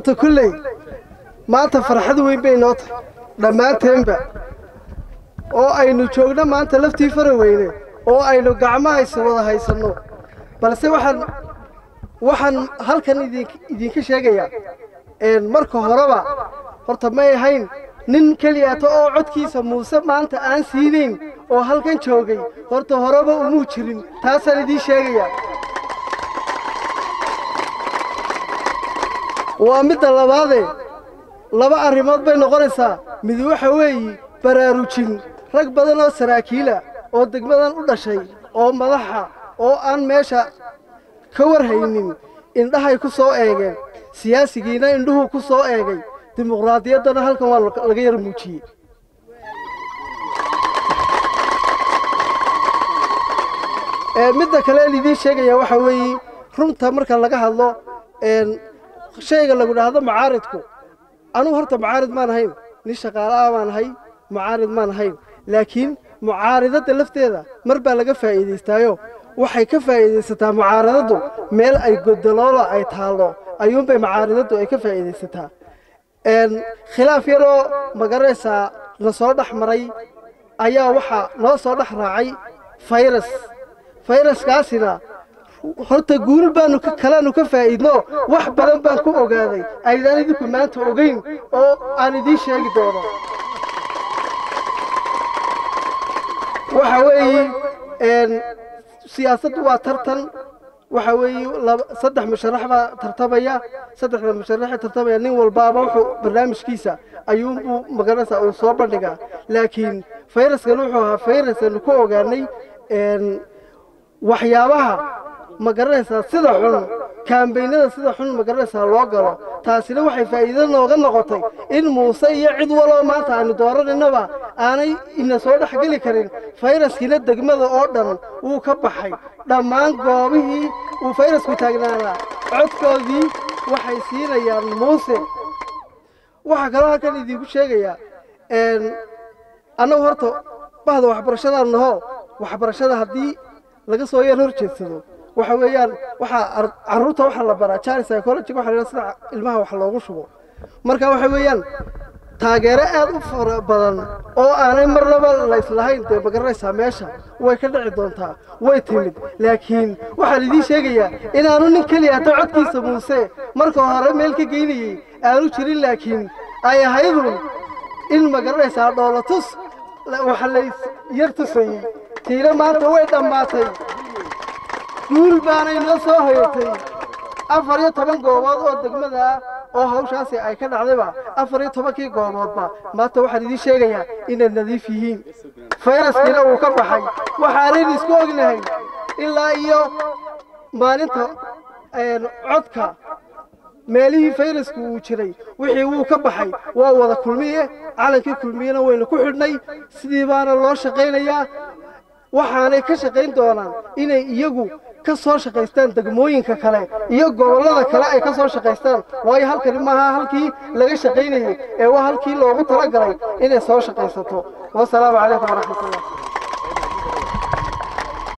horta kulley maanta farxad weyn bay noo tahay dhammaanteenba oo aynu joogno maanta laftii fara weyne oo aynu gacmahaysa wada haysanno balse waxaan waxaan halkan idin- idinka sheegayaa een, marka horeba horta may ahayn nin keliyaato oo codkiisa muuse maanta aan siinayn oo halkan joogay horta horeba umuu jirin taasaan idiin sheegayaa waa midda labaadee laba arrimood bay noqonaysaa mid waxa weeye baraarujin rag badan oo saraakiila oo degmadan u dhashay oo madaxa oo aan meesha ka warhaynin indhahay ku soo eegeen siyaasigiina indhuhu ku soo eegay dimuqraadiyaddana halkan waa laga yar muujiyey Ee, midda kale ee lidiin sheegaya waxa weeye runta marka laga hadlo een, shayga lagu dhahdo mucaaridku anugu horta mucaarid maan ahayn nin shaqaala'a baan ahay mucaarid maan ahayn laakiin mucaaridadda lafteeda mar baa laga faa'iidaystaayo waxay ka faa'iidaysataa mucaaradaddu meel ay godoloola ay taallo ayuunbay mucaaridaddu ay ka faa'iidaysataa een, khilaaf yaroo magaranaysaa na soo dhex maray ayaa waxaa noo soo dhex raacay fayrus fayraskaasina horta guul baanu ka kalaanu ka faa'iidno wax badan baan ku ogaaday aydaan idinku maanta ogeyn oo aan idiin sheegi doono waxa weeye een, siyaasaddu waa tartan waxa weeye laba- saddex musharax baa tartamaya saddexda musharaxee tartamaya nin walbaaba wuxuu barnaamijkiisa ayuunbuu magaranaysaa uu soo bandhigaa laakiin fayraskan wuxuu ahaa fayrasanu ku ogaanay een, waxyaabaha ma garanaysaa sida xun kaambeynada sida xun ma garanaysaa loo galo taasina waxay faa'iido nooga noqotay in muuse iyo cid waloo maanta aanu dooranaynoba aanay ina soo dhex geli karin fayraskiina degmada oo dhan wuu ka baxay dhammaan goobihii uu fayrasku taagnaanaa codkoodii waxay siinayaan muuse waxaa kaloo halkan idinku sheegayaa een, annagu horta bahda waxbarashadaan naho waxbarashada haddii laga soo yar hor jeedsado waxa weeyaan waxaa ar- carruurta waxaa la baraa jari psychology waxa la yidhaha sida ilmaha wax loogu shubo marka waxa weeyaan taageero aad u fara badan oo aanay marnaba la islahayn dee magaranaysaa meesha way ka dhici doontaa way timid laakiin waxaan idiin sheegayaa inaanu nin keliya hata codkiisa muuse marka hore meel ka geynayey aanu jirin laakiin ay ahaydun in magaranaysaa dhoolatus la- waxa la is yar tusayey tiina maanta way dhammaatay guul baanay noo soo hoyatay afar iyo toban goobood oo degmada ah oo hawshaasi ay ka dhacdayba afar iyo tobankii gooboodba maanta waxaan idiin sheegayaa inay nadiif yihiin fayraskiina uu ka baxay waxaanayn isku ognahay ilaa iyo maalinta een, codka meelihii fayrasku uu jiray wixii wuu ka baxay waa wada kulmiye calankii kulmiyena waynu ku xidhnay sidii baana loo shaqaynayaa waxaanay ka shaqayn doonaan inay iyagu ka soo shaqaystaan degmooyinka kale iyo gobollada kale ay ka soo shaqaystaan waayo halkani maaha halkii laga shaqaynayey ee waa halkii loogu talagalay inay soo shaqaysato wasalaamu calaykum waraxmatullah